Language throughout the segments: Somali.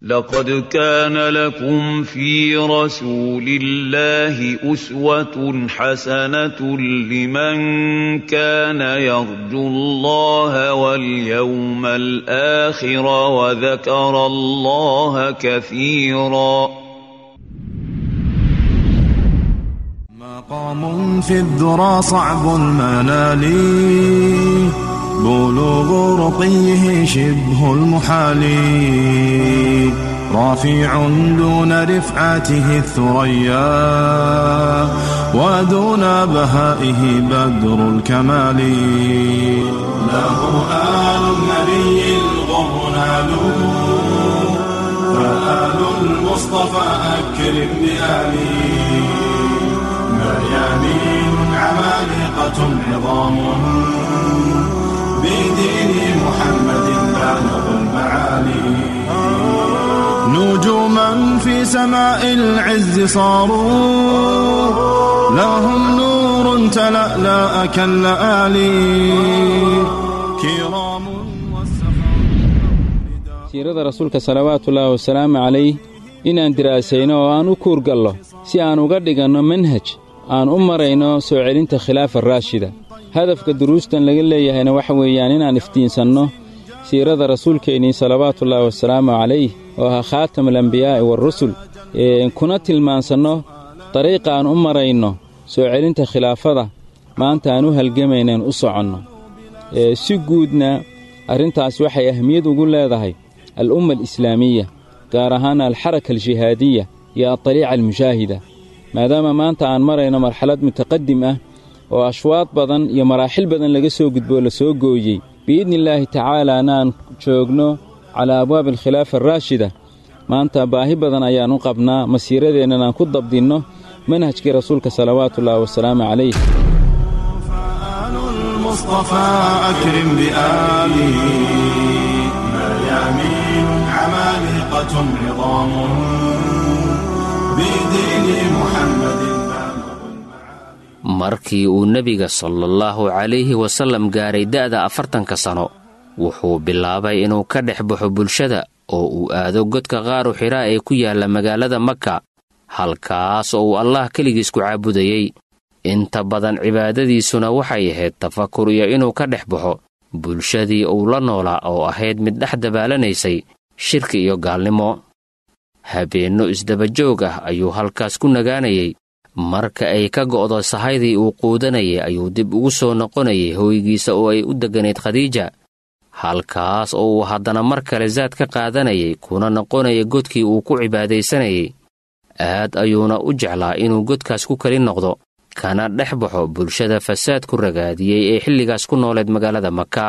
لقد كان لكم في رسول الله أسوة حسنة لمن كان يرجو الله واليوم الآخر وذكر الله كثيرا مقام في الذرى صعب المنال بلوغ رقيه شبه المحال رافع دون رفعته الثريا ودون بهائه بدر الكمال له آل النبي الغر نالوا فآل المصطفى أكرم بآله مريانين عمالقة عظام بدين محمد بالغ المعالي نجوما في سماء العز صاروا لهم نور تلألأ كاللآلي كرام siirada rasuulka salawaatullaahi wasalaamu calayh inaan diraasayno oo aan u kuurgallo si aan uga dhiganno manhaj aan u marayno soo celinta khilaafa raashida hadafka duruustan laga leeyahayna waxa weeyaan inaan iftiinsanno siirada rasuulkeennii salawaatullaahi wasalaamu calayh oo ahaa khaatamulambiyaa'i waarusul kuna tilmaansanno dariiqa aan u marayno soo celinta khilaafada maanta aan u halgamaynaan u soconno si guudna arrintaas waxay ahmiyad ugu leedahay al'umma alislaamiya gaar ahaan alxaraka aljihaadiya iyo adaliica almushaahida maadaama maanta aan marayno marxalad mutaqadim ah oo ashwaad badan iyo maraaxil badan laga soo gudboo la soo gooyey biidnillaahi tacaalaana aan joogno calaa abwaabi alkhilaafa araashida maanta baahi badan ayaan u qabnaa masiiradeennan aan ku dabdinno manhajkii rasuulka salawaatullaahi wasalaamu calayh المصطفى أكرم بآله مريامين عمالقة عظام بدين محمد markii uu nebiga salaallahu calayhi wasallam gaaray da'da afartanka sano wuxuu bilaabay inuu ka dhex baxo bulshada oo uu aado godka qaaru xidhaa ee ku yaalla magaalada maka halkaas oo uu allah keligiis ku caabudayey inta badan cibaadadiisuna waxay ahayd tafakur iyo inuu ka dhex baxo bulshadii uu la noolaa oo ahayd mid dhex dabalanaysay shirki iyo gaalnimo habeenno isdabajoog ah ayuu halkaas ku nagaanayay marka ay ka go'do sahaydii uu quudanayay ayuu dib ugu soo noqonayay hooygiisa oo ay u degganayd khadiija halkaas oo uu haddana mar kale saad ka qaadanayay kuna noqonaya godkii uu ku cibaadaysanayay aad ayuuna u jeclaa inuu godkaas ku keli noqdo kana dhex baxo bulshada fasaad ku ragaadiyey ee xilligaas ku nooleed magaalada maka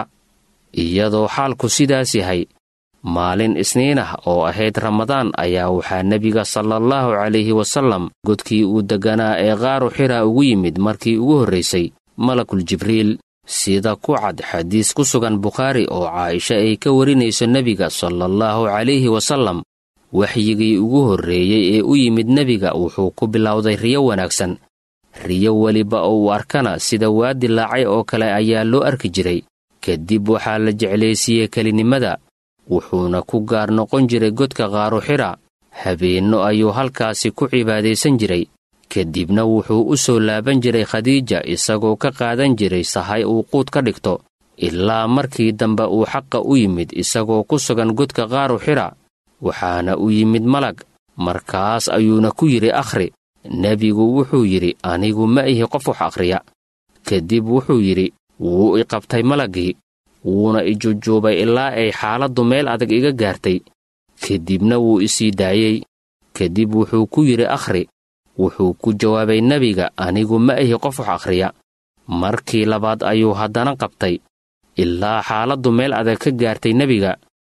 iyadoo xaalku sidaas yahay maalin isniin ah oo ahayd ramadaan ayaa waxaa nebiga salaallahu calayhi wasallam godkii uu degganaa ee qaaru xira ugu yimid markii ugu horraysay malakul jibriil sida ku cad xadiis ku sugan bukhaari oo caaisha ay ka warinayso nebiga salaallahu calayhi wasallam waxyigii ugu horreeyey ee u yimid nebiga wuxuu ku bilowday riyo wanaagsan riyo weliba oo uu arkana sida waa dilaacay oo kale ayaa loo arki jiray kadib waxaa la jeclaysiiyey kelinimada wuxuuna ku gaar noqon jiray godka qaaru xidha habeenno ayuu halkaasi ku cibaadaysan jiray kadibna wuxuu u soo laaban jiray khadiija isagoo ka qaadan jiray sahay uu quud ka dhigto ilaa markii dambe uu xaqa u yimid isagoo ku sugan godka qaaru xidha waxaana u yimid malag markaas ayuuna ku yidhi akhri nebigu wuxuu yidhi anigu ma ihi qof wax akhriya kadib wuxuu yidhi wuu i qabtay malaggii wuuna i jujuubay ilaa ay xaaladdu meel adag iga gaartay kadibna wuu i sii daayey kadib wuxuu ku yidhi akhri wuxuu ku jawaabay nebiga anigu ma ihi qof wax akhriya markii labaad ayuu haddana qabtay ilaa xaaladdu meel adag ka gaartay nebiga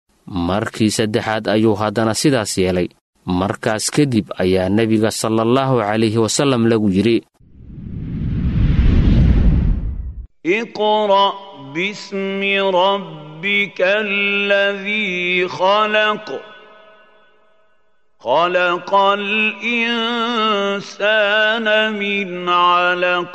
markii saddexaad ayuu haddana sidaas yeelay markaas kadib ayaa nebiga salaallahu calayhi wasallam lagu yidhi اقرأ باسم ربك الذي خلق خلق الإنسان من علق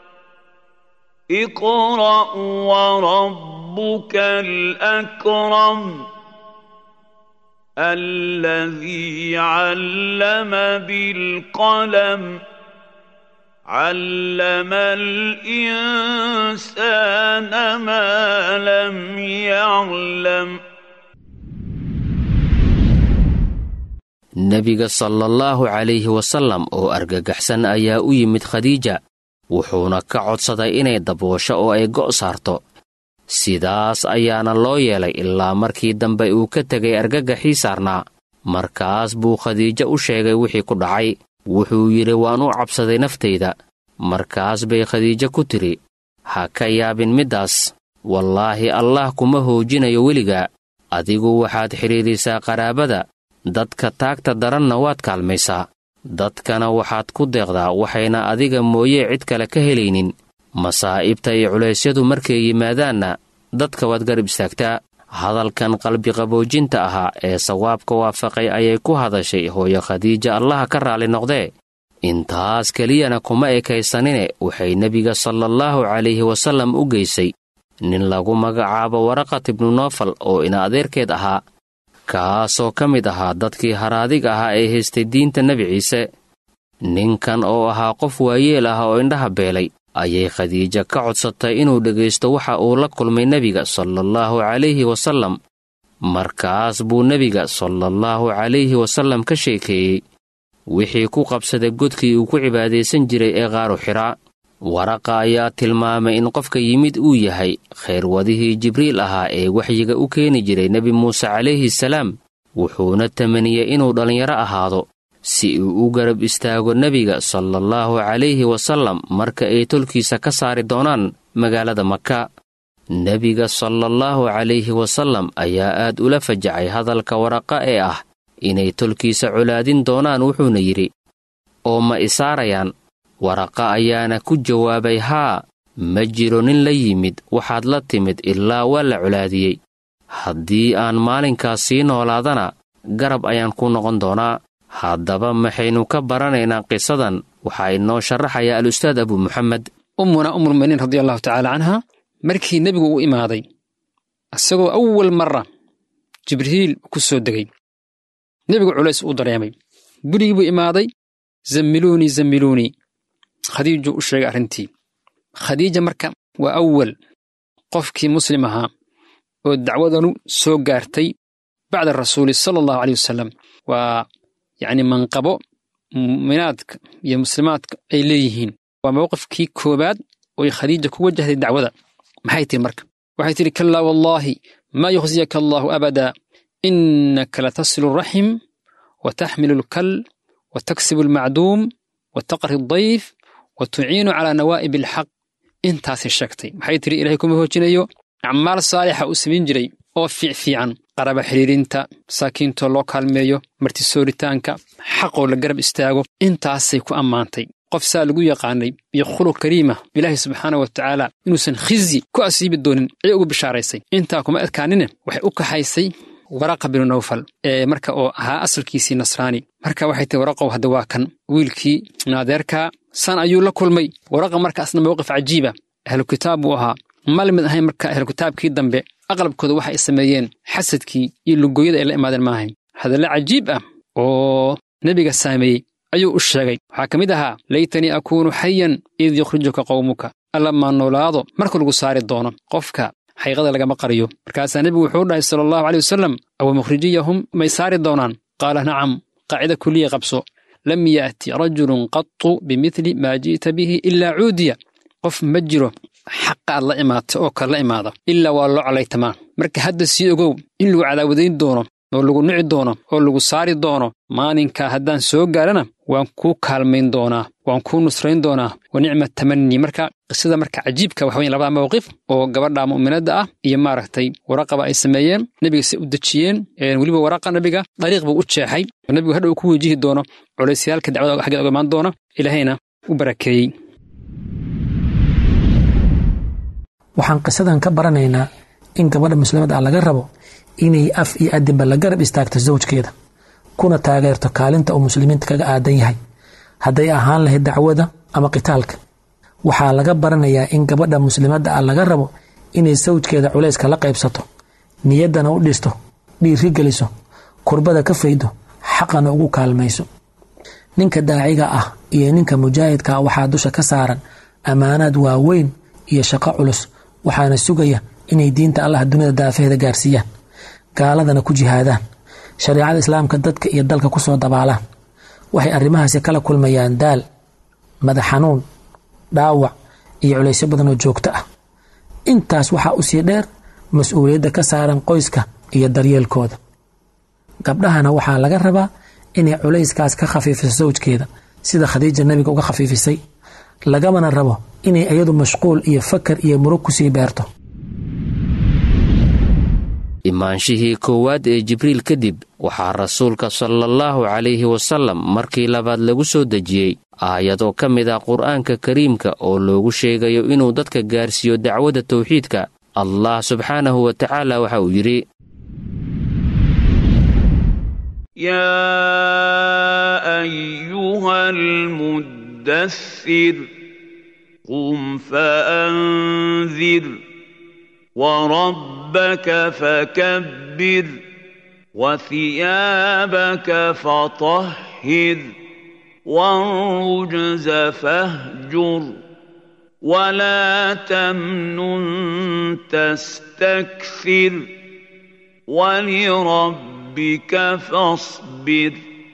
اقرأ وربك الأكرم الذي علم بالقلم علم الإنسان ما لم يعلم nebiga sala allahu calayhi wasallam oo argagaxsan ayaa u yimid khadiija wuxuuna ka codsaday inay daboosho oo ay go' saarto sidaas ayaana loo yeelay ilaa markii dambe uu ka tegay argagaxii saarnaa markaas buu khadiijo u sheegay wixii ku dhacay wuxuu yidhi waan u cabsaday naftayda markaas bay khadiijo ku tidhi ha ka yaabin middaas wallaahi allaah kuma hoojinayo weligaa adigu waxaad xidhiidhisaa qaraabada dadka taagta daranna waad kaalmaysaa dadkana waxaad ku deeqdaa waxayna adiga mooyee cid kale ka helaynin masaa'ibta iyo culaysyadu markay yimaadaanna dadka waad garab istaagtaa hadalkan qalbiqaboojinta ahaa ee sawaabka waafaqay ayay ku hadashay hooyo khadiija allaha ka raalli noqdee intaas keliyana kuma ekaysanine waxay nebiga salaallahu calayhi wasallam u geysay nin lagu magacaabo waraqat ibnu noofal oo ina adeerkeed ahaa kaasoo ka mid ahaa dadkii haradig ahaa ee haystay diinta nebi ciise ninkan oo ahaa qof waayeel ah oo indhaha beelay ayay khadiija ka codsatay inuu dhegaysto waxa uu la kulmay nebiga salaallahu calayhi wasallam markaas buu nebiga salaallahu calayhi wasallam ka sheekeeyey wixii ku qabsaday godkii uu ku cibaadaysan jiray ee qaaru xidhaa waraqa ayaa tilmaamay in qofka yimid uu yahay khayrwadihii jibriil ahaa ee waxyiga u keeni jiray nebi muuse calayhi salaam wuxuuna tamaniyey inuu dhallinyaro ahaado si uu u garab istaago nebiga salaallahu calayhi wasallam marka ay tolkiisa ka saari doonaan magaalada maka nebiga salaallahu calayhi wasallam ayaa aad ula fajacay hadalka waraqa ee ah inay tolkiisa colaadin doonaan wuxuuna yidhi oo ma isaarayaan waraqa ayaana ku jawaabay haa ma jiro nin la yimid waxaad la timid ilaa waa la colaadiyey haddii aan maalinkaas sii noolaadana garab ayaan ku noqon doonaa haddaba maxaynu ka baranaynaa qisadan waxaa inoo sharaxaya al-ustaad abu muxamed ummuna umulminiin radia allahu tacaala canha markii nebigu u imaaday isagoo awal marra jibriil ku soo degay nebigu culays uu dareemay gurigii buu imaaday zammiluunii zammiluunii khadiijuu u sheegay arrintii khadiija marka waa awal qofkii muslim ahaa oo dacwadanu soo gaartay bacda rasuuli sala allahu aleyh wasalam waa yacni manqabo mu'minaadka iyo muslimaadka ay leeyihiin waa mowqifkii koowaad ooy khadiija ku wajahday dacwada maxay tihi marka waxay tidhi kallaa wallaahi maa yukhsiyaka allaahu abadaa innaka latasilu raxim wa taxmilu alkal wa taksibu almacduum wa taqri addayf wa tuciinu calaa nawaa'ib alxaq intaasay sheegtay maxay tidhi ilahay kuma hoojinayo acmaal saalixa uu samayn jiray oo fiicfiican qaraba xidhiirinta masaakiintoo loo kaalmeeyo martisooritaanka xaqoo la garab istaago intaasay ku ammaantay qof saa lagu yaqaanay iyo khuluq kariima ilaahay subxaana wa tacaala inuusan khizyi ku asiibi doonin ayay ugu bishaaraysay intaa kuma adkaanine waxay u kaxaysay waraqa binu nawfal ee marka oo ahaa asalkiisii nasraani marka waxay tahi waraqow hadda waa kan wiilkii naadeerkaa san ayuu la kulmay waraqa markaasna mowqif cajiiba ahlu kitaab buu ahaa ma lamid ahayn marka ahlu kitaabkii dambe aqlabkooda waxa ay sameeyeen xasadkii iyo lugoyada ay la imaadeen maahayn hadalle cajiib ah oo nebiga saameeyey ayuu u sheegay waxaa ka mid ahaa laytanii akuunu xayan id yukhrijuka qowmuka alla maa noolaado marka lagu saari doono qofka xaqiiqada lagama qariyo markaasaa nebigu wuxuu dhahay sala allahu caley wasalam awa mukhrijiyahum may saari doonaan qaala nacam qaacida kuliya qabso lam yaati rajulun qatu bimidli maa ji'ta bihi ilaa cuudiya qof ma jiro xaqa aad la imaata oo kale la imaada ilaa waa loo calaytamaa marka hadda sii ogow in lagu cadaawadayn doono oo lagu nici doono oo lagu saari doono maalinkaa haddaan soo gaarana waan kuu kaalmayn doonaa waan kuu nusrayn doonaa wa nicma tamanii marka qisada marka cajiibka waxa weyn labada mawqif oo gabadha mu'minadda ah iyo maaragtay waraqaba ay sameeyeen nebiga si u dejiyeen weliba waraqa nebiga dariiq buu u jeexay oo nebigu hadha uu ku wajihi doono culaysyaalka dacwada xaggeed oga imaan doona ilaahayna u barakeeyey waxaan qisadan ka baranaynaa in gabadha muslimadda ah laga rabo inay af iyo adinba la garab istaagto sawjkeeda kuna taageerto kaalinta uu muslimiinta kaga aadan yahay hadday ahaan lahayd dacwada ama qitaalka waxaa laga baranayaa in gabadha muslimadda ah laga rabo inay sawjkeeda culayska la qaybsato niyaddana u dhisto dhiiri geliso kurbada ka faydo xaqana ugu kaalmayso ninka daaciga ah iyo ninka mujaahidka ah waxaa dusha ka saaran ammaanaad waaweyn iyo shaqo culus waxaana sugaya inay diinta allah dunida daafaheeda gaarsiiyaan gaaladana ku jihaadaan shareicada islaamka dadka iyo dalka kusoo dabaalaan waxay arrimahaasi kala kulmayaan daal madax xanuun dhaawac iyo culaysyo badan oo joogto ah intaas waxaa usii dheer mas-uuliyadda ka saaran qoyska iyo daryeelkooda gabdhahana waxaa laga rabaa inay culayskaas ka khafiifiso sawjkeeda sida khadiija nabiga uga khafiifisay lagamana rabo inay iyadu mashquul iyo fakar iyo murug kusii beerto imaanshihii koowaad ee jibriil kadib waxaa rasuulka salaallahu calayhi wasallam markii labaad lagu soo dejiyey aayadoo ka mid ah qur'aanka kariimka oo loogu sheegayo inuu dadka gaarsiiyo dacwadda tawxiidka allah subxaanahu wa tacaala waxa uu yidhi يا أيها المدثر قم فأنذر وربك فكبر وثيابك فطهر والرجز فاهجر ولا تمنن تستكثر ولربك فاصبر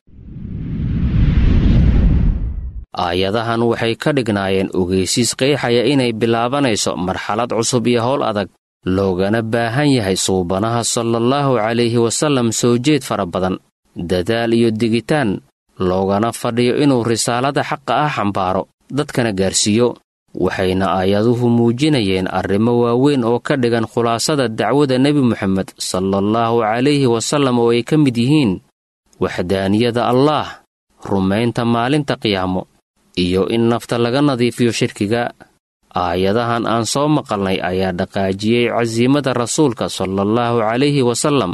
aayadahan waxay ka dhignaayeen ogeysiis qeexaya inay bilaabanayso marxalad cusub iyo howl adag loogana baahan yahay suubanaha salaallahu calayhi wasallam soo jeed fara badan dadaal iyo digitaan loogana fadhiyo inuu risaalada xaqa ah xambaaro dadkana gaarsiiyo waxayna aayaduhu muujinayeen arrimo waaweyn oo ka dhigan khulaasada dacwada nebi moxamed salaallahu calayhi wasallam oo ay ka mid yihiin waxdaaniyada allaah rumaynta maalinta qiyaamo iyo in nafta laga nadiifiyo shirkiga aayadahan aan soo maqalnay ayaa dhaqaajiyey casiimada rasuulka salaallahu calayhi wasallam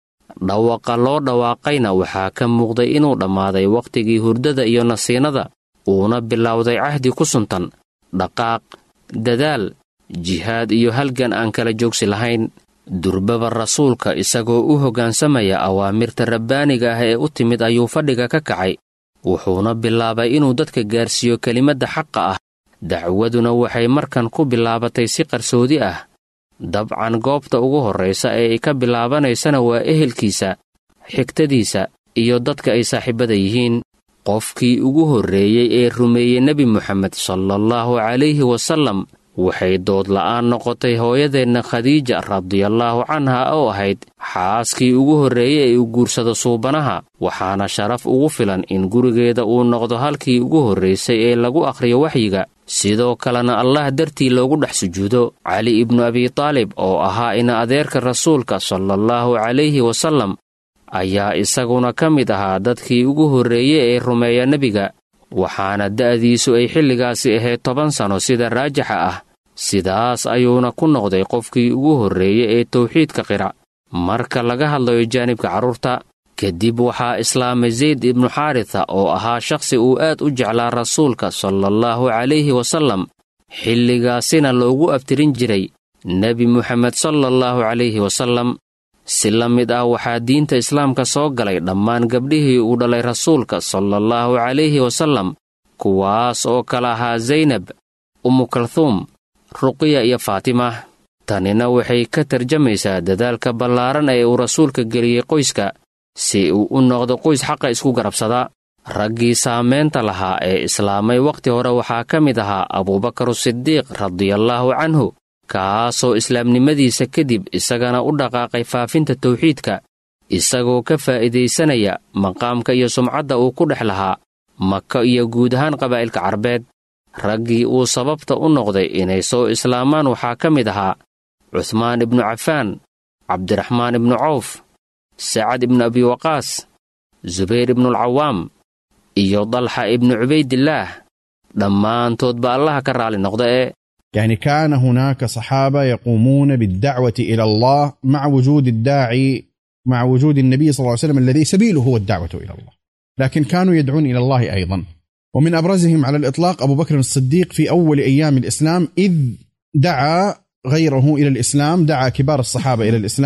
dhawaqa loo dhawaaqayna waxaa ka muuqday inuu dhammaaday wakhtigii hurdada iyo nasiinada uuna bilowday cahdi ku suntan dhaqaaq dadaal jihaad iyo halgan aan kala joogsi lahayn durbaba rasuulka isagoo u hoggaansamaya awaamirta rabbaaniga ah ee u timid ayuu fadhiga ka kacay wuxuuna bilaabay inuu dadka gaarsiiyo kelimadda xaqa ah dacwaduna waxay markan ku bilaabatay si qarsoodi ah dabcan goobta ugu horraysa ee ay ka bilaabanaysana waa ehelkiisa xigtadiisa iyo dadka ay saaxiibada yihiin qofkii ugu horreeyey ee rumeeyey nebi moxamed salaallahu calayhi wasallam waxay dood la'aan noqotay hooyadeenna khadiija radiallaahu canha oo ahayd xaaskii ugu horreeyey ee u guursado suubanaha waxaana sharaf ugu filan in gurigeeda uu noqdo halkii ugu horraysay ee lagu akhriyo waxyiga sidoo kalena allah dartii loogu dhex sujuudo cali ibnu abitaalib oo ahaa ina adeerka rasuulka salaallahu calayhi wasallam ayaa isaguna ka mid ahaa dadkii ugu horreeyey ee rumeeya nebiga waxaana da'diisu ay xilligaasi ahayd toban sanno sida raajixa ah sidaas ayuuna ku noqday qofkii ugu horreeyey ee tawxiidka qira marka laga hadlayo jaanibka carruurta kadib waxaa islaamay zayd ibnu xaarita oo ahaa shakhsi uu aad u jeclaa rasuulka salaallahu calayhi wasallam xilligaasina loogu abtirin jiray nebi moxamed salaallahu calayhi wasallam si la mid ah waxaa diinta islaamka soo galay dhammaan gabdhihii uu dhalay rasuulka salaallahu calayhi wasallam kuwaas oo kala ahaa zaynab ummu kalhuum ruqiya iyo faatima tanina waxay ka tarjamaysaa dadaalka ballaaran ee uu rasuulka geliyey qoyska si uu u noqdo qoys xaqa isku garabsada raggii saamaynta lahaa ee islaamay wakhti hore waxaa ka mid ahaa abuubakaru sidiiq radiallaahu canhu kaasoo islaamnimadiisa kadib isagana u dhaqaaqay faafinta tawxiidka isagoo ka faa'iidaysanaya maqaamka iyo sumcadda uu ku dhex lahaa maka iyo guud ahaan qabaa'ilka carbeed raggii uu sababta u noqday inay soo islaamaan waxaa ka mid ahaa cuhmaan ibnu cafaan cabdiraxmaan ibnu cawf sacad ibnu abi waqaas zubayr ibnualcawaam iyo dalxa ibnu cubaydillaah dhammaantoodba allaha ka raalli noqda ee يعني كان هناك صحابة يقومون بالدعوة إلى الله مع وجود الداعي مع وجود النبي صلى الله عليه وسلم الذي سبيله هو الدعوة إلى الله لكن كانوا يدعون إلى الله أيضا ومن أبرزهم على الإطلاق أبو بكر الصديق في أول أيام الإسلام إذ دعا غيره إلى الإسلام دعا كبار الصحابة إلى الإسلام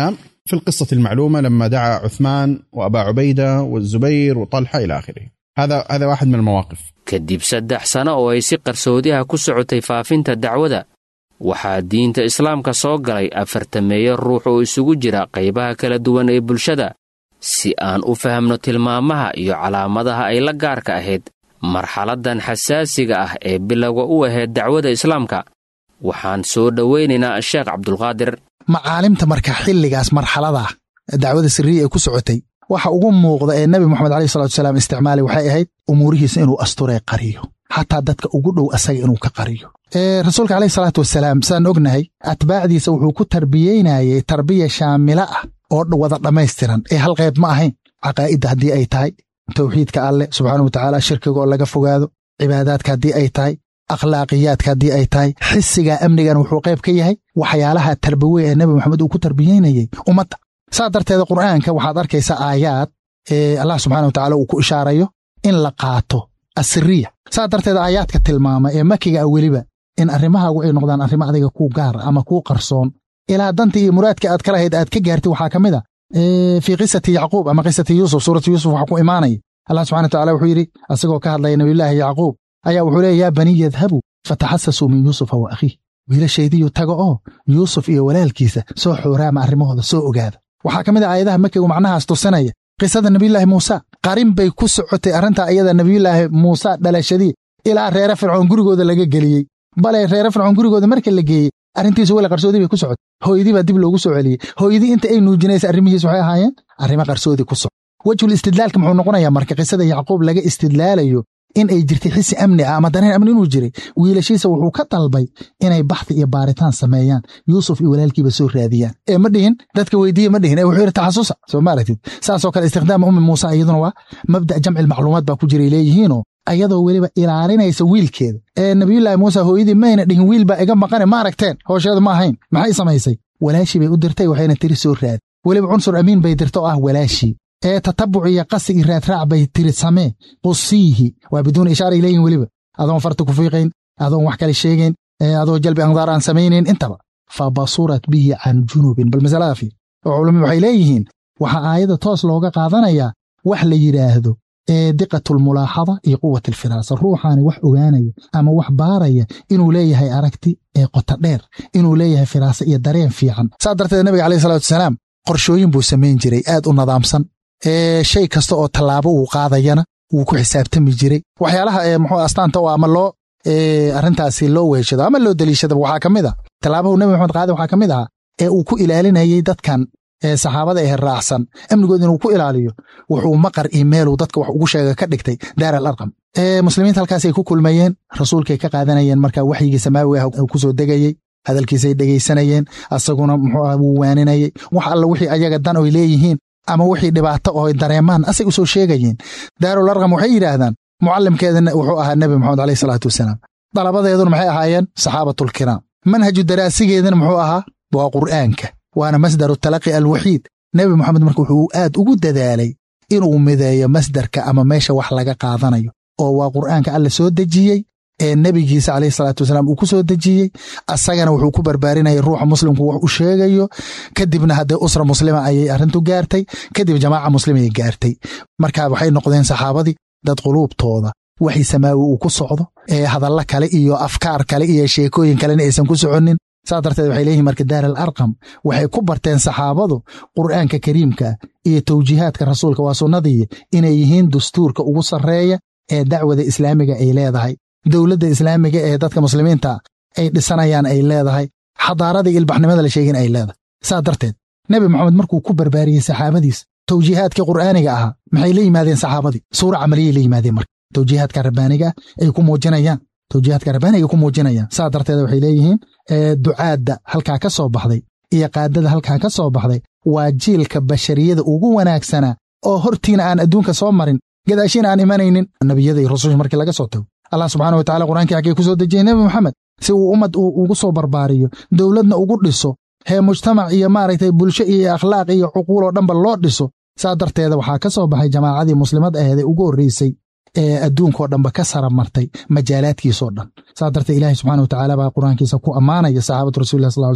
في القصة المعلومة لما دعا عثمان وأبا عبيدة والزبير وطلحة إلى آخره هذا هذا واحد من المواقف kadib saddex sano oo ay si qarsoodiha ku socotay faafinta dacwada waxaa diinta islaamka soo galay afartameeyo ruux oo isugu jira qaybaha kala duwan ee bulshada si aan u fahamno tilmaamaha iyo calaamadaha ay la gaarka ahayd marxaladdan xasaasiga ah ee bilowga u ahayd dacwada islaamka waxaan soo dhowaynaynaa sheekh cabdulqaadir macaalimta marka xilligaas marxaladaa dacwada sirriya ee ku socotay waxa ugu muuqda ee nebi moxamed aleyh salatu salaam isticmaalay waxay ahayd umuurihiisa inuu asturee qariyo xataa dadka ugu dhow asaga inuu ka qariyo rasuulka aleyh salaatu wasalaam sidaan ognahay atbaacdiisa wuxuu ku tarbiyeynayey tarbiya shaamila ah oo wada dhammaystiran ee hal qayb ma ahayn caqaa'idda haddii ay tahay tawxiidka alleh subxaana wa tacaala shirkiga oo laga fogaado cibaadaadka haddii ay tahay akhlaaqiyaadka haddii ay tahay xisiga amnigan wuxuu qayb ka yahay waxyaalaha tarbawe ee nebi moxamed uu ku tarbiyeynayey ummadda saa darteeda qur'aanka waxaad arkaysaa aayaad ee allah subxana wa tacala uu ku ishaarayo in la qaato asiriya saa darteeda aayaadka tilmaama ee makiga ah weliba in arrimahaagu ay noqdaan arrimo adiga kuu gaara ama kuu qarsoon ilaa danta iyo muraadka aad ka lahayd aad ka gaartay waxaa ka mid a fii qisati yacquub ama qisati yuusuf suuratu yuusuf waxaa ku imaanaya allah subxana wa tacala wuxuu yidhi asagoo ka hadlaya nabiyullaahi yacquub ayaa wuxuu leeya yaa baniy yadhabuu fataxasasuu min yuusufa wa akhiih wiilashaydiyu taga oo yuusuf iyo walaalkiisa soo xooraama arrimahooda soo ogaada waxaa ka mid a aayadaha makigu macnahaas tusinaya qisada nebiyullaahi muuse qarin bay ku socotay arrintaa iyada nebiyullaahi muuse dhalashadii ilaa reere fircoon gurigooda laga geliyey bale reere fircoon gurigooda marka la geeyey arrintiisu weli qarsoodii bay ku socotay hooyadii baa dib loogu soo celiyey hooyadii inta ay nuujinaysa arrimihiis waxay ahaayeen arrimo qarsoodii ku soco wejhul istidlaalka muxuu noqonayaa marka qisada yacquub laga istidlaalayo in ay jirtay xisi amni ah ama dareen amni inuu jiray wiilashiisa wuxuu ka dalbay inay baxdi iyo baaritaan sameeyaan yuusuf iyo walaalkiiba soo raadiyaan ee ma dhihin dadka weydiiye ma dhihin ee wuxuu yidhi taxasusa soo maaragtid saasoo kale istikhdaama ummi muuse iyaduna waa mabda' jamci macluumaad baa ku jiray leeyihiinoo ayadoo weliba ilaalinaysa wiilkeeda ee nabiyullaahi muuse hooyadii mayna dhihin wiil baa iga maqane ma aragteen hoosheedu ma ahayn maxay samaysay walaashii bay u dirtay waxayna tiri soo raadi weliba cunsur amiin bay dirta oo ah walaashii ee tatabuc iyo qasi iyo raadraac bay tiri samee qusiihi waa biduuna ishaaray leeyihin weliba adoon farta ku fiiqayn adoon wax kale sheegayn adoo jalbi andaar aan samaynayn intaba fa basurat bihi can junubin bal masalada fiir oo culummi waxay leeyihiin waxaa aayadda toos looga qaadanayaa wax la yidhaahdo ee diqatulmulaaxada iyo quwat alfiraasa ruuxaani wax ogaanaya ama wax baaraya inuu leeyahay aragti ee qota dheer inuu leeyahay firaasa iyo dareen fiican saa darteed nabiga caleyh salatu wasalaam qorshooyin buu samayn jiray aad u nadaamsan ee shay kasta oo tallaabo uu qaadayana wuu ku xisaabtami jiray waxyaalaha ee muxuu astaanta oo ama loo arrintaasi loo weeshado ama loo deliishadaba waxaa ka mid a tallaabahu nebi maxamed qaade waxaa ka mid ahaa ee uu ku ilaalinayey dadkan ee saxaabada ee raacsan amnigood inuu ku ilaaliyo wuxuu maqar iyo meeluu dadka wax ugu sheega ka dhigtay daar al arqam ee muslimiinta halkaasay ku kulmayeen rasuulkay ka qaadanayeen marka waxyigii samaawi ah uu ku soo degayey hadalkiisay dhegaysanayeen asaguna muxuu ah wuu waaninayey wax alla wixii ayaga dan oy leeyihiin ama wixii dhibaato oo dareemaan asay u soo sheegayeen daarul arqam waxay yidhaahdaan mucallimkeedana wuxuu ahaa nebi moxamed aleyh salaatu wasalaam dalabadeeduna maxay ahaayeen saxaabatulkiraam manhaju daraasigeedana muxuu ahaa waa qur'aanka waana masdaru talaqi alwaxiid nebi moxamed marka wuxuu aad ugu dadaalay inuu mideeyo masdarka ama meesha wax laga qaadanayo oo waa qur'aanka alla soo dejiyey ee nebigiisa caleyhi salaatu wasalaam uu ku soo dejiyey asagana wuxuu ku barbaarinaya ruuxa muslimku wax u sheegayo kadibna haddee usra muslima ayay arrintu gaartay kadib jamaaca muslimay gaartay marka waxay noqdeen saxaabadii dad quluubtooda waxii samaawi uu ku socdo ee hadalla kale iyo afkaar kale iyo sheekooyin kalena aysan ku soconnin saas darteed waxay leeyihin marka daar al arqam waxay ku barteen saxaabadu qur'aanka kariimka iyo tawjiihaadka rasuulka waa sunnadii inay yihiin dastuurka ugu sarreeya ee dacwada islaamiga ay leedahay dowladda islaamiga ee dadka muslimiinta ay dhisanayaan ay leedahay xadaarada iyo ilbaxnimada la sheegin ay leedahay saas darteed nebi moxamed markuu ku barbaariyey saxaabadiis tawjiihaadkii qur'aaniga ahaa maxay la yimaadeen saxaabadii suura camaliyay la yimaadeen marka tawjiihaadka rabbaaniga ay ku muujinayaan tawjiihaadka rabbaaniga ay ku muujinayaan saas darteed waxay leeyihiin ducaadda halkaa ka soo baxday iyo qaadada halkaa ka soo baxday waa jiilka bashariyada ugu wanaagsanaa oo hortiina aan adduunka soo marin gadaashiina aan imanaynin nebiyada iyo rususha markii laga soo tago allah subxana wa tacala qur'ankii xaggee ku soo dejiyey nebi moxamed si uu ummad ugu soo barbaariyo dowladna ugu dhiso hee mujtamac iyo maaragtay bulsho iyo akhlaaq iyo cuquul oo dhanba loo dhiso saa darteeda waxaa ka soo baxay jamaacadii muslimad aheed ee ugu horreysay ee adduunkao dhanba ka sara martay majaalaadkiisoo dhan saa darteed ilaahay subxana wa tacaala baa qur-aankiisa ku ammaanaya saxaabatu rasulilah sal ly salam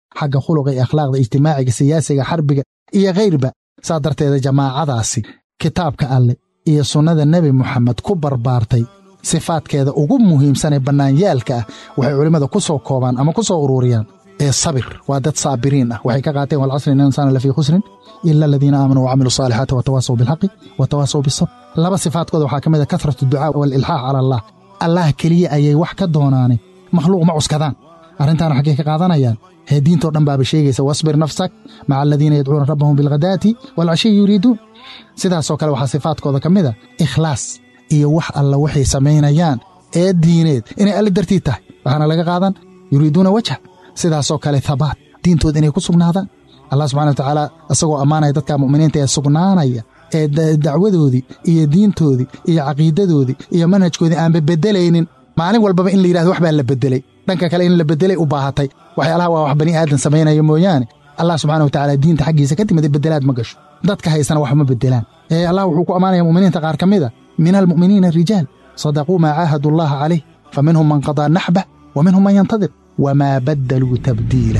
xagga khuluqa iyo akhlaaqda ijtimaaciga siyaasiga xarbiga iyo kayrba saa darteeda jamaacadaasi kitaabka alleh iyo sunnada nebi moxamed ku barbaartay sifaadkeeda ugu muhiimsanee bannaanyaalka ah waxay culimmada ku soo koobaan ama ku soo ururiyaan ee sabir waa dad saabiriin ah waxay ka qaateen walcasri ina insaana lafii khusrin ila aladiina aamanuu wacamiluu saalixaati watawaasaw bilxaqi watawaasaw bisabr laba sifaadkooda waxaa ka mid a kasratu ducaa waalilxaax cala allah allah keliya ayay wax ka doonaane makhluuq ma cuskadaan arrintaana xaggay ka qaadanayaan hee diintoo dhan baaba sheegaysa wasbir nafsak maca aladiina yadcuuna rabbahum bilghadaati waalcashiyi yuriiduun sidaasoo kale waxaa sifaadkooda ka mid a ikhlaas iyo wax alla waxay samaynayaan ee diineed inay alle dartii tahay waxaana laga qaadan yuriiduuna wajha sidaasoo kale habaat diintooda inay ku sugnaadaan allah subxana watacaala isagoo ammaanaya dadka mu'miniinta ee sugnaanaya ee dacwadoodii iyo diintoodii iyo caqiidadoodii iyo manhajkoodii aanba beddelaynin maalin walbaba in la yidhahdo wax baa la beddelay dhanka kale in la beddelay u baahatay waxyaalaha waa wax bani aadan samaynaya mooyaane allah subxana watacaala diinta xaggiisa ka timid beddelaad ma gasho dadka haysana wax ma beddelaan ee allah wuxuu ku ammaanaya mu'miniinta qaar ka mida min almu'miniina rijaal sadaquu maa caahadu allaha calayh fa minhum man qadaa naxbah wa minhum man yantadir wamaa baddaluu tabdiila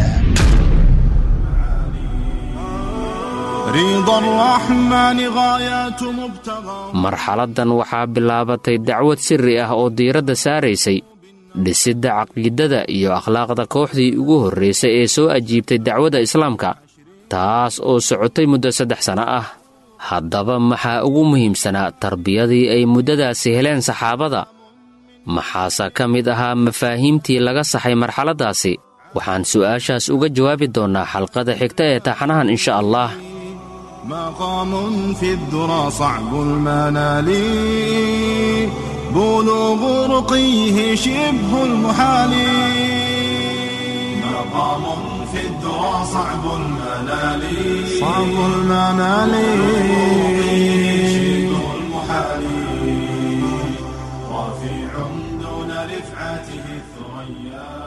رضا الرحمن غايات مبتغى marxaladdan waxaa bilaabatay dacwad sirri ah oo diiradda saaraysay dhisidda caqiidada iyo akhlaaqda kooxdii ugu horraysay ee soo ajiibtay dacwadda islaamka taas oo socotay muddo saddex sanno ah haddaba maxaa ugu muhiimsanaa tarbiyadii ay muddadaasi heleen saxaabada maxaase ka mid ahaa mafaahiimtii laga saxay marxaladdaasi waxaan su'aashaas uga jawaabi doonnaa xalqada xigta ee taxanahan insha allah مقام في الذرى صعب المنال بلوغ رقيه شبه المحال مقام في الذرى صعب المنال صعب المنال شبه المحال رفيع دون رفعته الثريا